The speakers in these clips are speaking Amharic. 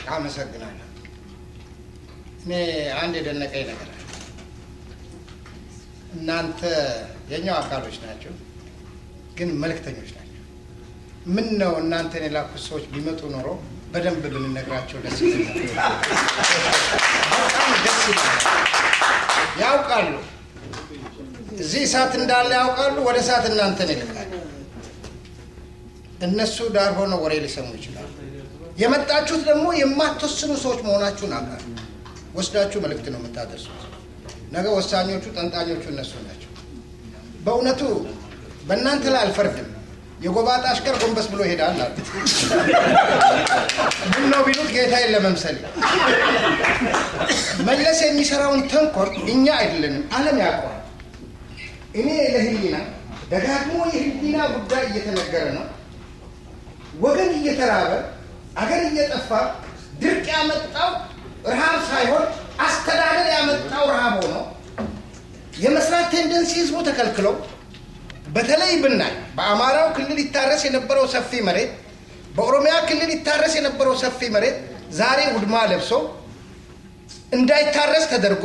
አመሰግናለሁ። እኔ አንድ የደነቀኝ ነገር አለ። እናንተ የኛው አካሎች ናቸው፣ ግን መልእክተኞች ናቸው። ምን ነው እናንተን የላኩት ሰዎች ቢመጡ ኖሮ በደንብ ብንነግራቸው ደስ ይለኛል። በጣም ደስ ይላል። ያውቃሉ፣ እዚህ እሳት እንዳለ ያውቃሉ። ወደ እሳት እናንተን ይልካሉ። እነሱ ዳር ሆነው ወሬ ሊሰሙ ይችላሉ። የመጣችሁት ደግሞ የማትወስኑ ሰዎች መሆናችሁን አውቃለሁ። ወስዳችሁ መልእክት ነው የምታደርሱት። ነገ ወሳኞቹ ጠንጣኞቹ እነሱ ናቸው። በእውነቱ በእናንተ ላይ አልፈርድም። የጎባጣ አሽከር ጎንበስ ብሎ ይሄዳል አሉ። ምን ነው ቢሉት ጌታዬን ለመምሰል መለስ የሚሰራውን ተንኮል እኛ አይደለንም፣ ዓለም ያውቀዋል። እኔ ለህሊና ደጋግሞ የህሊና ጉዳይ እየተነገረ ነው። ወገን እየተራበ አገር እየጠፋ ድርቅ ያመጣው ረሃብ ሳይሆን አስተዳደር ያመጣው ረሃብ ሆኖ የመስራት ቴንደንሲ ህዝቡ ተከልክሎ በተለይ ብናይ በአማራው ክልል ይታረስ የነበረው ሰፊ መሬት፣ በኦሮሚያ ክልል ይታረስ የነበረው ሰፊ መሬት ዛሬ ውድማ ለብሶ እንዳይታረስ ተደርጎ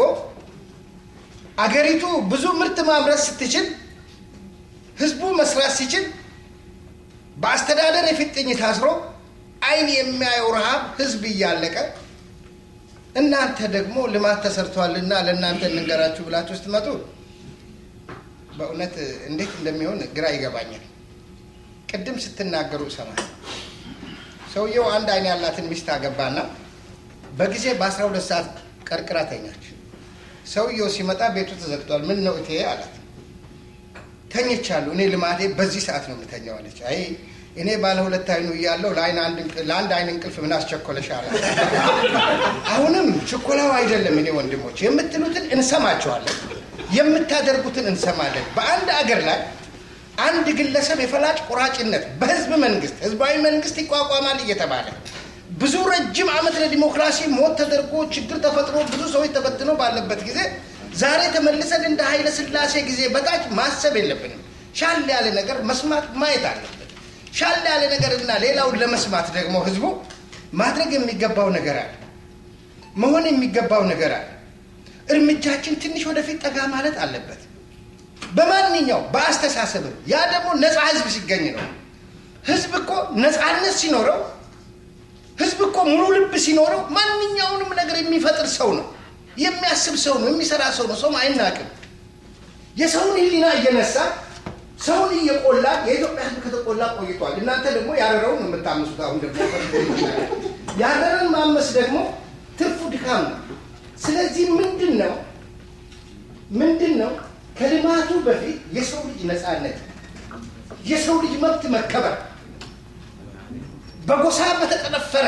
አገሪቱ ብዙ ምርት ማምረት ስትችል ህዝቡ መስራት ሲችል በአስተዳደር የፊጥኝ ታስሮ አይን የሚያየው ረሃብ ህዝብ እያለቀ እናንተ ደግሞ ልማት ተሰርቷልና ለእናንተ እንንገራችሁ ብላችሁ ስትመጡ በእውነት እንዴት እንደሚሆን ግራ ይገባኛል። ቅድም ስትናገሩ እሰማል። ሰውየው አንድ አይን ያላትን ሚስት አገባና በጊዜ በአስራ ሁለት ሰዓት ቀርቅራ ተኛች። ሰውየው ሲመጣ ቤቱ ተዘግቷል። ምን ነው እቴ አላት። ተኝቻለሁ፣ እኔ ልማዴ በዚህ ሰዓት ነው የምተኛው አለች። አይ እኔ ባለ ሁለት አይኑ እያለሁ ለአንድ አይን እንቅልፍ ምን አስቸኮለሽ አላት። አሁንም ችኮላው አይደለም። እኔ ወንድሞች የምትሉትን እንሰማቸዋለን፣ የምታደርጉትን እንሰማለን። በአንድ አገር ላይ አንድ ግለሰብ የፈላጭ ቆራጭነት በህዝብ መንግስት ህዝባዊ መንግስት ይቋቋማል እየተባለ ብዙ ረጅም ዓመት ለዲሞክራሲ ሞት ተደርጎ ችግር ተፈጥሮ ብዙ ሰዎች ተበትነው ባለበት ጊዜ ዛሬ ተመልሰን እንደ ኃይለ ሥላሴ ጊዜ በታች ማሰብ የለብንም። ሻል ያለ ነገር መስማት ማየት አለብን። ሻል ያለ ነገርና ሌላውን ለመስማት ደግሞ ህዝቡ ማድረግ የሚገባው ነገር አለ፣ መሆን የሚገባው ነገር አለ። እርምጃችን ትንሽ ወደፊት ጠጋ ማለት አለበት። በማንኛው በአስተሳሰብም ያ ደግሞ ነፃ ህዝብ ሲገኝ ነው። ህዝብ እኮ ነፃነት ሲኖረው ህዝብ እኮ ሙሉ ልብ ሲኖረው ማንኛውንም ነገር የሚፈጥር ሰው ነው፣ የሚያስብ ሰው ነው፣ የሚሰራ ሰው ነው። ሰውም አይናቅም። የሰውን ህሊና እየነሳ ሰውን እየቆላ የኢትዮጵያ ህዝብ ከተቆላ ቆይቷል። እናንተ ደግሞ ያረረውን ነው የምታምሱት። አሁን ደግሞ ያረረን ማመስ ደግሞ ትርፉ ድካም ነው። ስለዚህ ምንድን ነው ምንድን ነው ከልማቱ በፊት የሰው ልጅ ነፃነት፣ የሰው ልጅ መብት መከበር በጎሳ በተጠነፈረ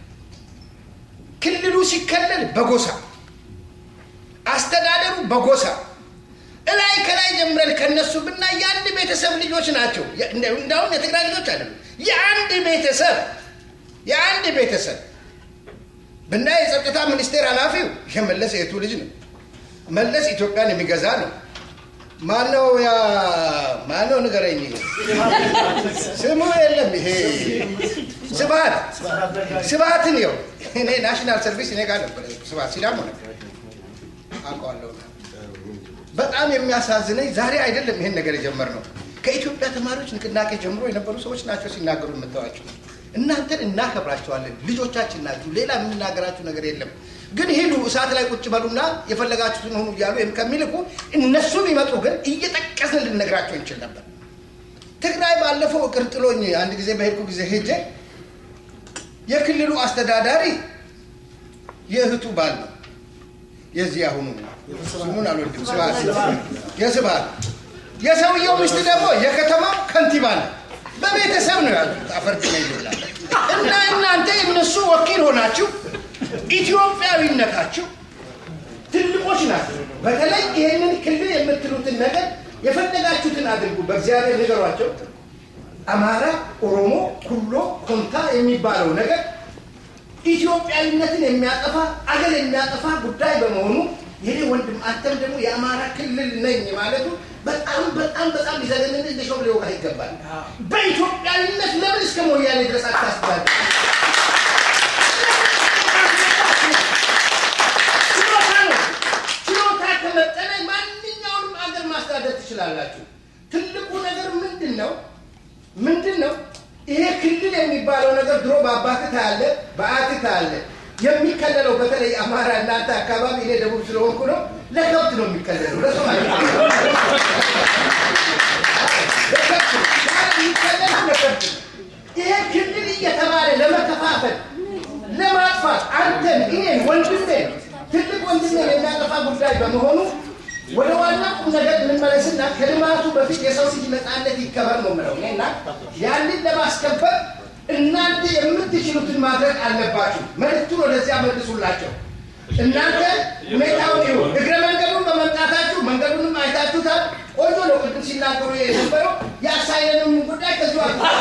ክልሉ ሲከለል በጎሳ አስተዳደሩ በጎሳ እላይ ከላይ ጀምረን ከነሱ ብናይ የአንድ ቤተሰብ ልጆች ናቸው። እንዳውም የትግራይ ልጆች አይደሉም። የአንድ ቤተሰብ የአንድ ቤተሰብ ብናይ የጸጥታ ሚኒስቴር ኃላፊው የመለስ የቱ ልጅ ነው። መለስ ኢትዮጵያን የሚገዛ ነው። ማነው ያ ማነው ንገረኝ። ስሙ የለም ይሄ ስብሀት ስብሀትን የው እኔ ናሽናል ሰርቪስ እኔ ጋር ነበር ስብሀት ሲዳሞ ነበር አውቀዋለሁ። በጣም የሚያሳዝነኝ ዛሬ አይደለም ይሄን ነገር የጀመርነው ከኢትዮጵያ ተማሪዎች ንቅናቄ ጀምሮ የነበሩ ሰዎች ናቸው ሲናገሩ የምታዋቸው። እናንተን እናከብራቸዋለን፣ ልጆቻችን ናችሁ። ሌላ የምንናገራችሁ ነገር የለም። ግን ሂዱ እሳት ላይ ቁጭ በሉና የፈለጋችሁትን ሆኑ እያሉ ከሚልኩ እነሱ ቢመጡ ግን እየጠቀስን ልንነግራቸው እንችል ነበር። ትግራይ ባለፈው እቅር ጥሎኝ አንድ ጊዜ በሄድኩ ጊዜ ሄጄ የክልሉ አስተዳዳሪ የእህቱ ባል ነው የዚህ አሁኑ ስሙን አልወድም ስብሀት የስብሀት የሰውየው ሚስት ደግሞ የከተማው ከንቲባ ነው። በቤተሰብ ነው ያሉት። አፈርድ ነው ይላል እና እናንተ የእነሱ ወኪል ሆናችሁ ኢትዮጵያዊነታችሁ ትልቆች ናቸው። በተለይ ይህንን ክልል የምትሉትን ነገር የፈለጋችሁትን አድርጉ፣ በእግዚአብሔር ንገሯቸው። አማራ፣ ኦሮሞ፣ ኩሎ፣ ኮንታ የሚባለው ነገር ኢትዮጵያዊነትን የሚያጠፋ አገር የሚያጠፋ ጉዳይ በመሆኑ ይሄ ወንድም አንተም ደግሞ የአማራ ክልል ነኝ ማለቱ በጣም በጣም በጣም ሊዘገንን እንደሾም ሊወቃ ይገባል። በኢትዮጵያዊነት ለምን እስከ ሞያሌ ድረስ አታስባል? ትችላላችሁ። ትልቁ ነገር ምንድን ነው? ምንድን ነው? ይሄ ክልል የሚባለው ነገር ድሮ በአባትህ ታያለ፣ በአያትህ ታያለ። የሚከለለው በተለይ አማራ እናንተ አካባቢ እኔ ደቡብ ስለሆንኩ ነው። ለከብት ነው የሚከለለው፣ ለሰው አይደለም። ለከብት ነው። የሚከለለው ለከብት ነው። ይሄ ክልል እየተባለ ለመከፋፈል ለማጥፋት አንተን እኔን ወንድሜ ትልቅ ወንድሜ የሚያጠፋ ጉዳይ በመሆኑ ወደ ዋና ቁም ነገር እንመለስና ከልማቱ በፊት የሰው ልጅ ነፃነት ይከበር ነው የምለው እኔና ያንን ለማስከበር እናንተ የምትችሉትን ማድረግ አለባችሁ። መልዕክቱን ወደዚያ መልሱላቸው። እናንተ ሁኔታውን ይሁ እግረ መንገዱን በመምጣታችሁ መንገዱንም አይታችሁታል። ቆንጆ ነው። ቅድም ሲናገሩ የነበረው የአሳይለንም ጉዳይ ከዚሁ